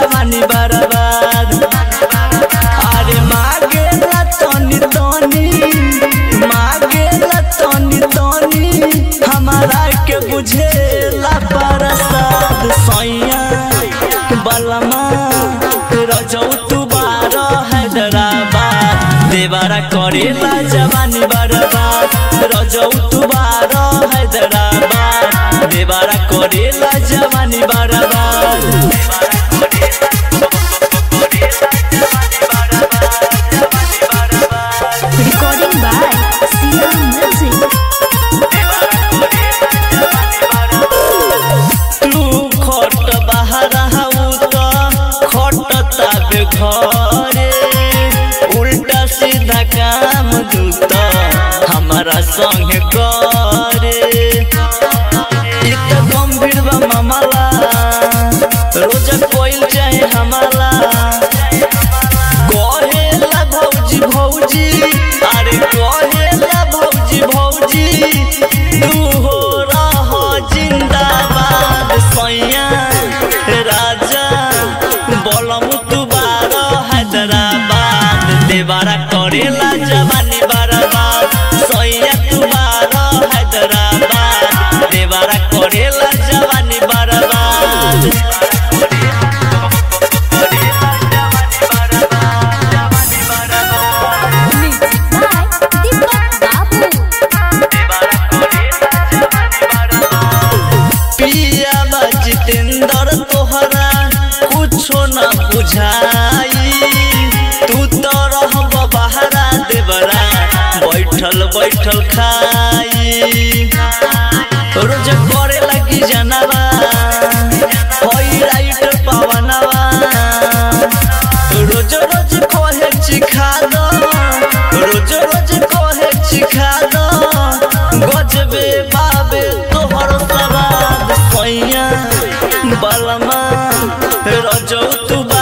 जवानी बर्बाद अरे मांगेला तनी तनी मांगेला तनी तनी हमारा के बुझेला प्रसाद सैया बलमा रजौ तू बार हैदराबाद देवारा करेला जवानी बर्बाद रजौ तू बार हैदराबाद देवारा करेला जवानी बर्बाद Recording by Sia Music. तू खट बाहर हऊ त खट ताबे घरे उल्टा सीधा काम दूत हमारा संग करे इ त गंभीर बा मामला रोज कोइल चाहे हमारा कहेला भौजी भौजी अरे कहेला भौजी भौजी तू हो रह जिंदाबाद सैया राजा बोलम तू बार हैदराबाद देवारा करेला जवानी बर्बाद सैया तू बार हैदराबाद देवारा करेला जवानी बर्बाद Music by Deepak Babu. पिया बा जितेंद्र तोहरा कुछो न बुझाई तू तो रहब बहरा देवरा बैठल बैठल खाई रोज करे लगी जनवा होई राइट पवनवा रोज रोज कहे चिखा दो रोज रोज कहे चिखा दो गजबे बाबे तोहर सवाद सैया बलमा रजौ तू